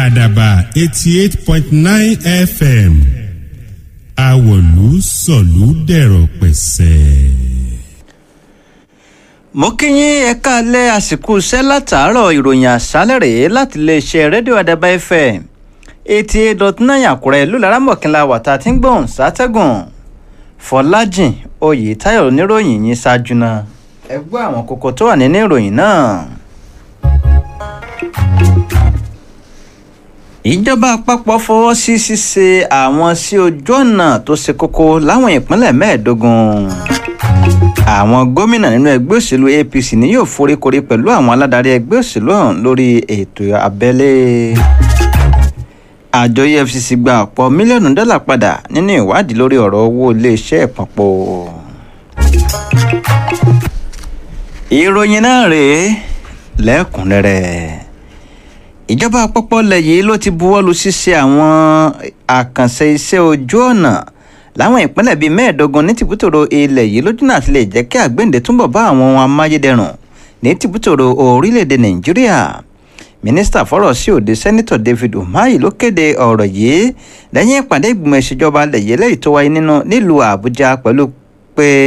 àdàbà eighty eight point nine fm àwọ̀lú sọ̀lú dẹ̀rọ̀ pẹ̀sẹ̀. mo kí yín ẹ káalẹ́ àsìkò iṣẹ́ látàárọ̀ ìròyìn àṣálẹ̀ rèé láti iléeṣẹ́ rédíò àdàbà fm eighty eight dot nine àkúrẹ́ ìlú laramọ̀kínlá wàtá tí ń gbọ̀n sátẹ́gùn fọlájìn oyètáyọ̀ oníròyìn yín ṣáájú náà ẹ gbọ́ àwọn kókó tó wà nínú ìròyìn náà. ìjọba àpapọ̀ fọwọ́ sí ṣíṣe àwọn sí ojú ọ̀nà tó ṣe kókó láwọn ìpínlẹ̀ mẹ́ẹ̀ẹ́dógún àwọn gómìnà nínú ẹgbẹ́ òṣèlú apc ni yóò foríkorí pẹ̀lú àwọn aládarí ẹgbẹ́ òṣèlú ọ̀hún lórí ètò abẹ́lé àjọ efcc gba ọ̀pọ̀ mílíọ̀nù dọ́là padà nínú ìwádìí lórí ọ̀rọ̀ owó iléeṣẹ́ ìpapọ̀ ìròyìn náà rèé lẹ́kùnrẹ́rẹ́ ìjọba àpapọ̀ ilẹ̀ yìí ló ti buwọ́lu ṣíṣe àwọn àkànṣe iṣẹ́ ojú ọ̀nà láwọn ìpínlẹ̀ bíi mẹ́ẹ̀ẹ́dógún ní tìbútòrò ilẹ̀ yìí lójúnà àti lè jẹ́ kí àgbéǹde túnbọ̀ bá àwọn ohun amáyédẹrùn ní tìbútòrò orílẹ̀-èdè nàìjíríà mínísítà fọ́rọ̀ sí òde sẹ́nitọ̀ david umahi ló kéde ọ̀rọ̀ yìí lẹ́yìn ìpàdé ìgbìmọ̀ ìṣèjọba ilẹ̀ yìí lẹ́yìn tó wáyé nínú nílùú àbújá pẹ̀lú pé